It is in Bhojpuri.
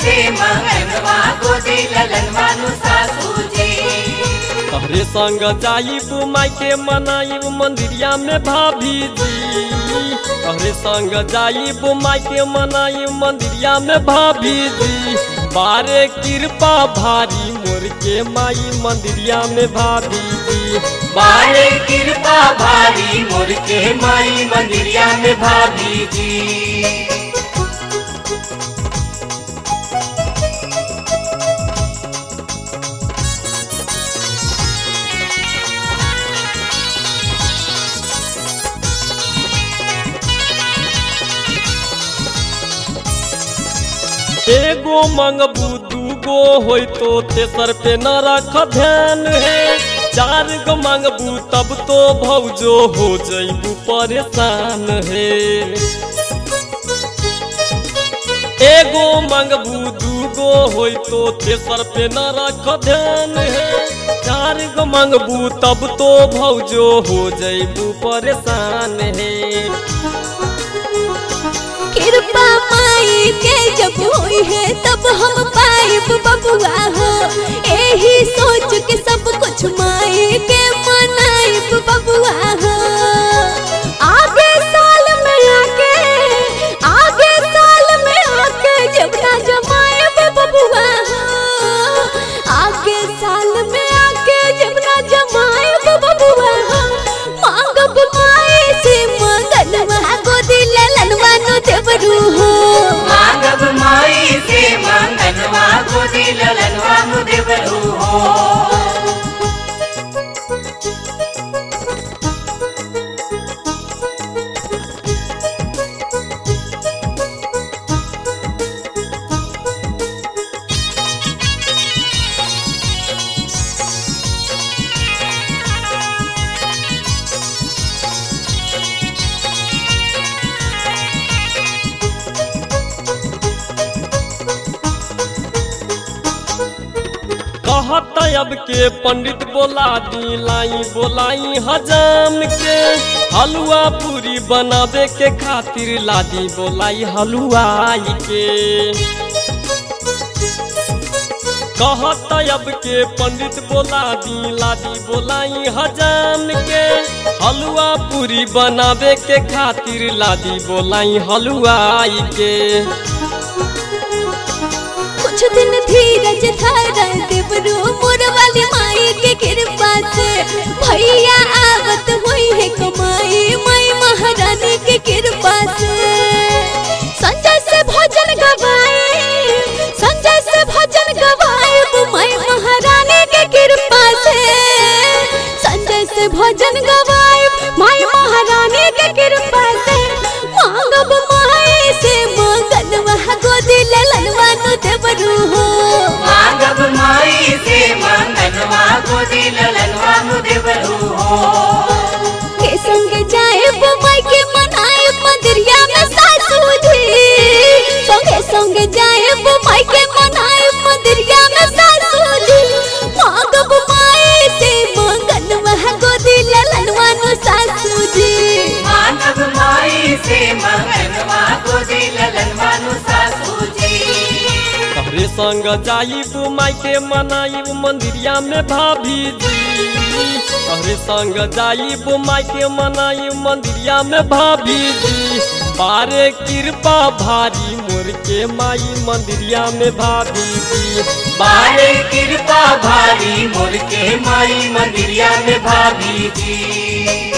से मंगनवा गोदी ललनवा नु सासू जी तहरे संग जाइब माई के मनाइब मंदिरिया में भाभी जी तहरे संग जाइब माई के मनाइब मंदिरिया में भाभी जी बारे कृपा भारी मोर के माई मंदिरिया में भाभी जी बारे कृपा भारी मोर के माई मंदिरिया में भाभी जी एगो मंगबू दूगो होई तो तेसर पे न रख ध्यान है चार गो मंगबू तब तो भौजो हो जइबू परेशान है एगो मंगबू दूगो होई तो तेसर पे न रख ध्यान है चार गो मंगबू तब तो भौजो हो जइबू परेशान है कृपा माई के जब होई है तब हम पाइब बबुआ हो एही सोच के सब कुछ माई के मनाइब बबुआ हो आगे साल में आके आगे साल में आके जब ना जमाइब बबुआ हो आगे साल में आके जब ना जमाइब बबुआ हो मांगब माई से मंगनवा गोदी ललनवा नु देवरू हो मांगब माई से मंगनवा गोदी ललनवा नु देवरू हो कहत अब के पंडित बोला दी लाई बोलाई हजाम के हलुआ पूरी बनावे के खातिर लादी बोलाई हलुआई के कहत अब के पंडित बोला दी लादी बोलाई हजाम के हलुआ पूरी बनावे के खातिर लादी बोलाई हलुआई के कुछ दिन धीरज धारा देवरू मोर वाली माई के कृपा से भैया आवत हुई है कमाई माई महारानी के कृपा से संजय से भजन गवाए संजय से भजन गवाए माई महारानी के कृपा से संजय से भजन गवाए माई महारानी के कृपा से मांगब माई से मंगनवा गोदी ललनवा नु देवरू हो मांगब माई से मंगनवा गोदी ललनवा नु देवरू हो के संग जाए माई के मनाए मंदिरिया में सासू जी संगे संग जाए माई के मनाए मंदिरिया में सासू जी मांगब माई से मंगनवा गोदी ललनवा नु सासू जी मांगब माई से मंगनवा गोदी ललनवा नु सासू जी तहरे संग जाइब माई के मनाइब मंदिरिया में भाभी जी तहरे संग जाइब माई के मनाइब मंदिरिया में भाभी जी बारे कृपा भारी मोर के माई मंदिरिया में भाभी जी बारे कृपा भारी मोर के माई मंदिरिया में भाभी जी